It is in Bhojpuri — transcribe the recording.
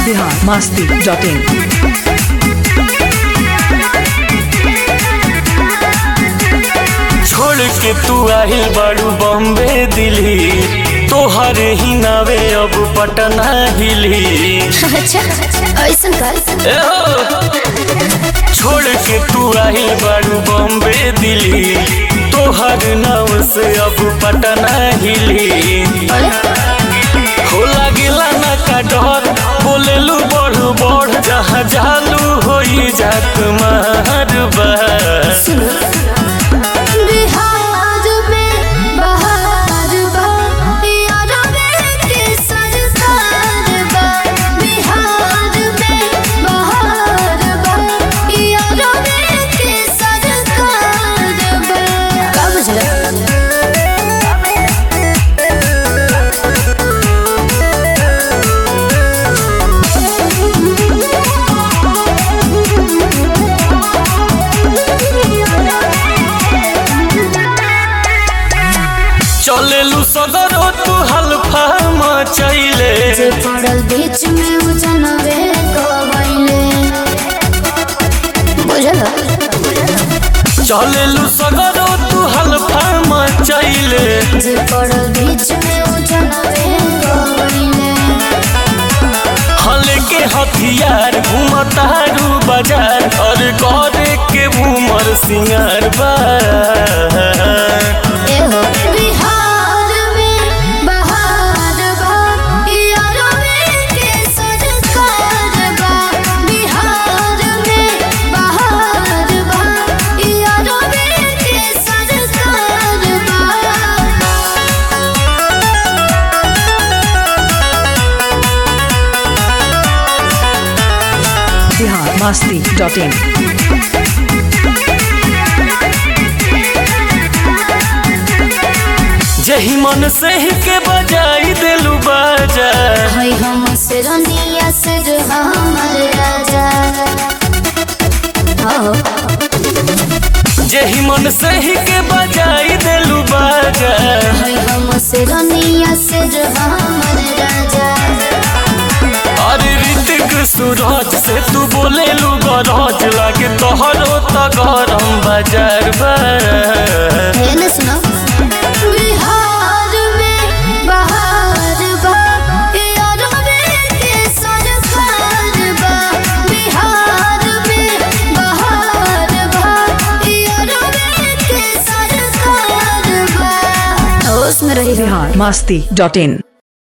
बिहार मस्ती डॉट इन छोड़ के तू आहिल बाड़ू बॉम्बे दिल्ली तोहर ही नावे अब पटना हिली अच्छा ऐसन का ए हो! छोड़ के तू आहिल बाड़ू बॉम्बे दिल्ली तोहर नाव से अब पटना हिली अरे हो लागेला ना का डर बोलेलू बढ़ बढ़ जहाँ जालू होई जात मारबा सुनो बिहार में बहार बा यारा में के सरकार बा बिहार में बहार बा यारा में के सरकार बा का बुझला चलेलू सगरो तू हल्फा मचैले जे पड़ल बीच में उ जनवे गवैले बुझला चलेलू सगरो तू हल्फा मचैले जे पड़ल बीच में उ जनवे गवैले हल के हथियार घूमतारू बाजार और करे के घूमर सिंगार बा एहो बिहार में बहार बा यारो में के सरकार बा बिहार में बहार बा यारो में के सरकार बा बिहार मस्ती डॉट इन जही मन से ही के बजाई दिलू बाजा है हम से रनिया से जो हमर राजा हो जही मन से ही के बजाई दिलू बाजा है हम से रनिया से जो हमर राजा अरे ऋतिक सूरज से तू बोले लू गरज लागे तोहरो त गरम बाजार बा है ना सुनो बिहार में बहार बा यारो में के सरकार बा बिहार में बहार बा यारो में के सरकार बा होश में रही बिहार मस्ती डॉट इन